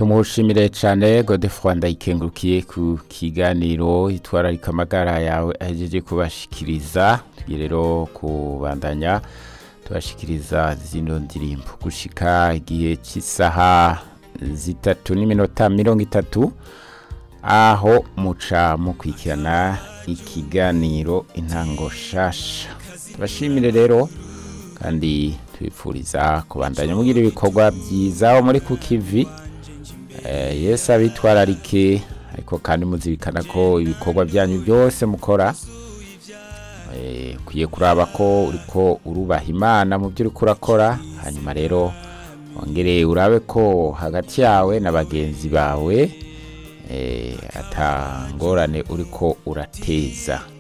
tumushimire cyane godefroid ndayikengurukiye ku kiganiro itwararika amagara yawe ahejeje kubashikiriza tugiye rero kubandanya tubashikiriza zino ndirimbo gushika igihe cy'isaha zitatu n'iminota mirongo itatu aho muca mukurikirana ikiganiro intango shasha tubashimire rero kandi tubipfuriza kubandanya mugira ibikorwa byiza aho muri ku kivi Eh, yesu abitwararike ariko kandi muzirikana ko ibikorwa byanyu byose mukora eh, ukwiye kuraba ko uriko urubaha imana mu byo uriko urakora hanyuma rero wongere urabe ko hagati yawe na bagenzi bawe eh, atangorane uriko urateza